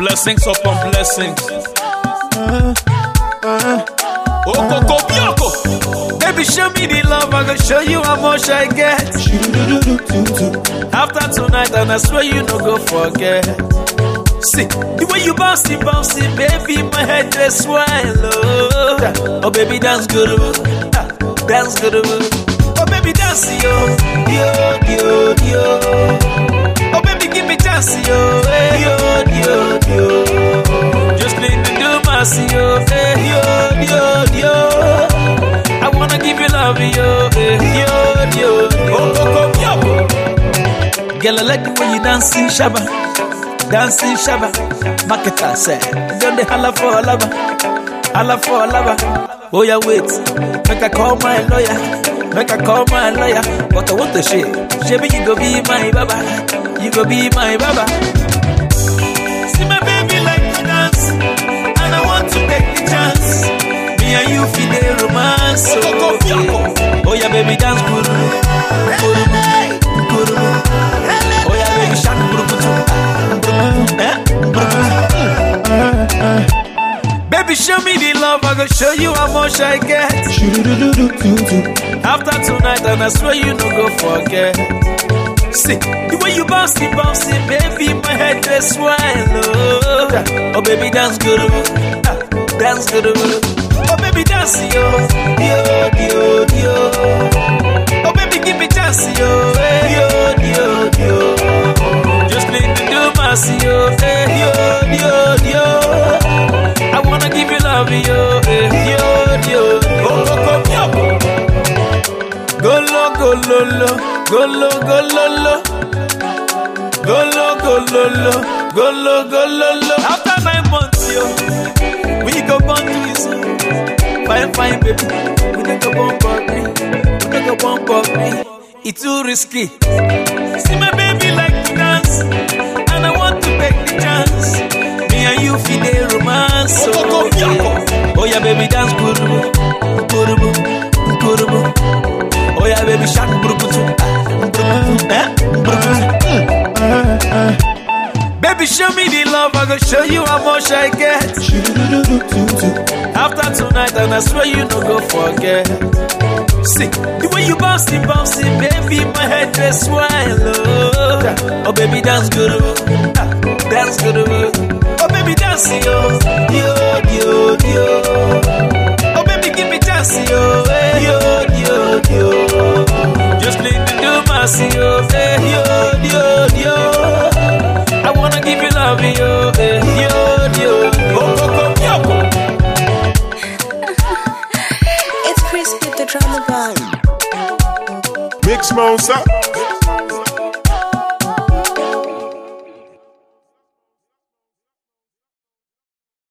Blessings upon blessings. Okoko bioko. Baby, show me the love, I go show you how much I get. After tonight, and I swear you no go forget. See, the way you bounce it, bounce it, baby, my head just swell. Oh, oh baby, dance good, ah, dance good. Oh, baby, dance, yo, yo, yo, yo. Oh, baby, give me chance, yo, eh, yo, yo, yo. Just need to do mercy, yo, eh, yo, yo, yo. I wanna give you love, yo, eh, yo, yo, yo. Oh, oh, oh, yo. Girl, I like the way you dancing, shabba, dancing, shabba. Marketer say, don't they holla for a lover, holla for a lover. Oh yeah, wait, make I call my lawyer, make I call my lawyer. But I want to share, Shabby, you go be my baba, you go be my baba. See my baby like to dance, and I want to take the chance. Me and you feel the romance. Oh, yeah. oh yeah, baby, dance good. Good, good. Oh yeah, baby, shake burukutu. Eh? Burukutu. Baby, show me the love, I go show you how much I get. After tonight, and I swear you no go forget. See, the way you bounce it, bounce it, baby, my head just swell. Oh, oh baby, dance good, ah, dance good. Oh, baby, dance, yo, yo, yo, yo. Oh, baby, give me chance, yo, eh, yo, yo, yo. Just need to do mercy, yo, eh, yo, yo, yo. I wanna give you love, yo, eh, yo, yo, yo. Oh, oh, oh, yo. Golo, golo, lo, golo, golo, lo. Golo, golo, lo, golo, golo, lo. After nine months, yo, we go born twins. Fine, fine, baby. We dey go born puppy. We dey go born puppy. It's too risky. See my baby like to dance, and I want to take the chance. Me and you feel the romance. Oh, yeah. oh yeah, baby, dance kurubu, kurubu, kurubu. Oh yeah, baby, shak burukutu, burukutu, eh, burukutu. Baby, show me the love, I go show you how much I get. After tonight, and I swear you no go forget. See, the way you bounce it, bounce it, baby, my head just swell. Oh, oh baby, dance good, ah, dance good. Oh, baby, dance, yo, yo, yo, yo. Oh, baby, give me chance, yo, eh, yo, yo, yo. Just need to do mercy, yo, eh, yo, yo, yo. I wanna give you love, yo, eh, yo, yo. Oh, oh, oh, yo. It's crispy the drama band. Mix Mouse up.